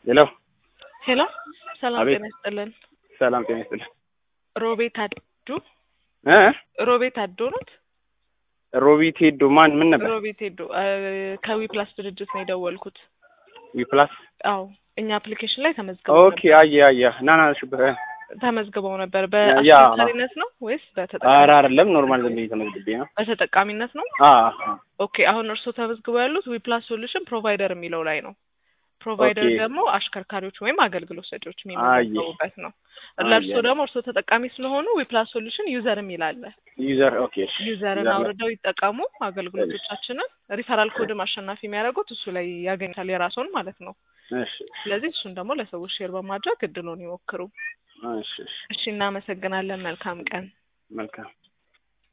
ሄሎ ሄሎ ሰላም አቤት። ጤና ይስጥልን። ሰላም ጤና ይስጥልኝ። ሮቤት አዱ እ ሮቤት አዱ ኖት? ሮቢት ሄዶ ማን ምን ነበር? ሮቤት ሄዶ ከዊ ፕላስ ድርጅት ነው የደወልኩት። ዊፕላስ አዎ እኛ አፕሊኬሽን ላይ ተመዝግበው ኦኬ። አየ አየ ና ና ሽብህ ተመዝግበው ነበር። ያ፣ በአሽከርካሪነት ነው ወይስ ኧረ በተጠቃሚ አይደለም ኖርማል ዝም ብዬ ተመዝግቤ ነው። በተጠቃሚነት ነው? አ ኦኬ አሁን እርስዎ ተመዝግበው ያሉት ዊፕላስ ሶሉሽን ፕሮቫይደር የሚለው ላይ ነው። ፕሮቫይደር ኦኬ። ደግሞ አሽከርካሪዎች ወይም አገልግሎት ሰጪዎች አየ። የሚመዘገቡበት ነው። አየ። ለእርስዎ ደግሞ እርስዎ ተጠቃሚ ስለሆኑ ዊፕላስ ሶሉሽን ዩዘር የሚል አለ። ዩዘር ኦኬ። እሺ። ዩዘርን ዩዘር ላይ- አውርደው ይጠቀሙ። አገልግሎቶቻችንን ሪፈራል ኮድም አሸናፊ የሚያደርጉት እሱ ላይ ያገኙታል የራስዎን ማለት ነው። እሺ ስለዚህ እሱን ደግሞ ለሰዎች ሼር በማድረግ እድሉን ይሞክሩ። እሺ እሺ። እሺ፣ እናመሰግናለን። መልካም ቀን። መልካም